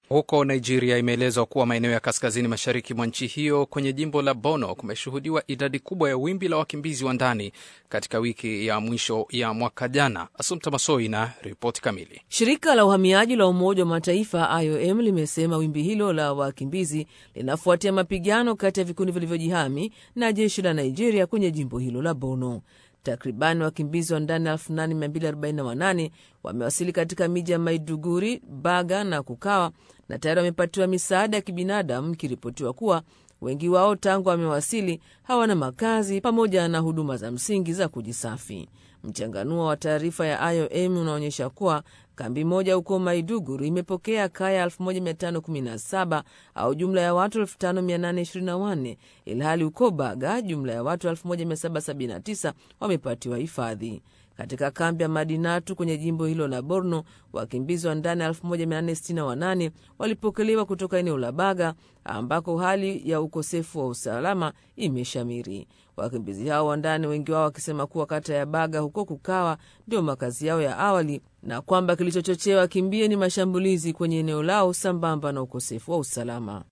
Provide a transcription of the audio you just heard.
Huko Nigeria, imeelezwa kuwa maeneo ya kaskazini mashariki mwa nchi hiyo kwenye jimbo la Borno kumeshuhudiwa idadi kubwa ya wimbi la wakimbizi wa ndani katika wiki ya mwisho ya mwaka jana. Asumta Masoi na ripoti kamili. Shirika la uhamiaji la Umoja wa Mataifa IOM limesema wimbi hilo la wakimbizi linafuatia mapigano kati ya vikundi vilivyojihami na jeshi la Nigeria kwenye jimbo hilo la Borno. Takribani wakimbizi wa ndani 8248 wamewasili katika miji ya Maiduguri, Baga na Kukawa na tayari wamepatiwa misaada ya kibinadamu, ikiripotiwa kuwa wengi wao tangu wamewasili hawana makazi pamoja na huduma za msingi za kujisafi. Mchanganuo wa taarifa ya IOM unaonyesha kuwa kambi moja huko Maiduguri imepokea kaya 1517 au jumla ya watu 5824 ilhali huko Baga jumla ya watu 1779 wamepatiwa hifadhi. Katika kambi ya Madinatu kwenye jimbo hilo la Borno, wakimbizi wa ndani 1468 walipokelewa kutoka eneo la Baga ambako hali ya ukosefu wa usalama imeshamiri. Wakimbizi hao wa ndani, wengi wao wakisema kuwa kata ya Baga huko Kukawa ndio makazi yao ya awali na kwamba kilichochochea wakimbie ni mashambulizi kwenye eneo lao sambamba na ukosefu wa usalama.